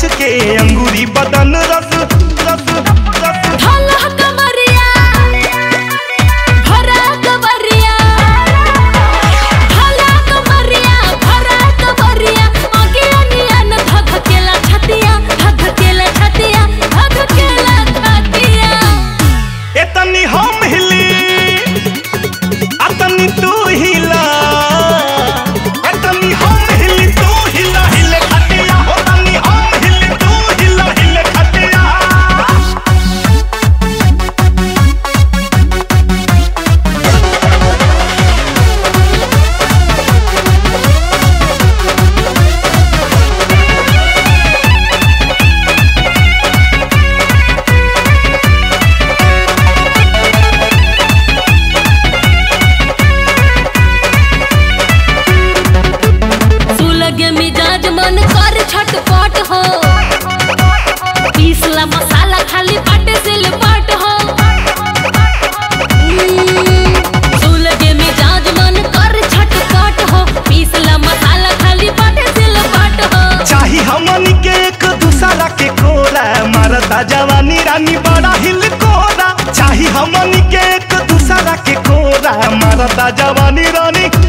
के अंगूरी बदन रस रस रस ढोलह कमरिया भरा कमरिया ढोलह कमरिया भरा कमरिया आगे अनियन धधकेला छतिया धधकेला छतिया धधकेला छतिया एतनी हम हिली अतनी तू हिला एतनी हम हिली तू हिला हिले खटिया हो तनी हम हिली तू हिला हिले खटिया सुलगे मिजाज मन कर छटपट हो पीसला मसाला खाली बाटे सिलपट हो हम्म, सुलगे मिजाज मन कर छटपट हो पीसला मसाला खाली बाटे सिलपट हो चाही हमनी के एक दूसरा के कोरा मारता जवानी रानी बड़ा हिल कोरा चाही हमनी के एक दूसरा के कोरा मारता जवानी रानी